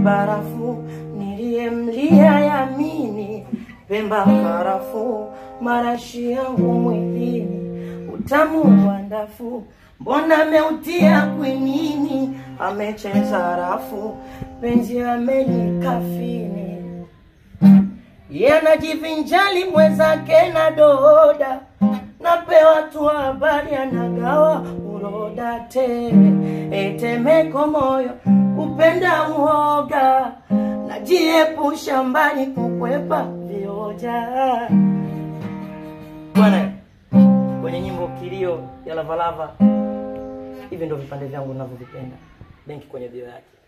barafu niliyemlia yamini Pemba karafu marashi yangu mwilini utamu wa ndafu mbona ameutia kwinini amecheza rafu penzi amenikafini ye anajivinjali mwenzake na doda napewa tu habari anagawa uroda tele etemeko moyo kupenda uoga najiepusha mbali kukwepa vioja bwana kwenye nyimbo kilio ya lavalava hivi ndo vipande vyangu navyovipenda benki kwenye bio yake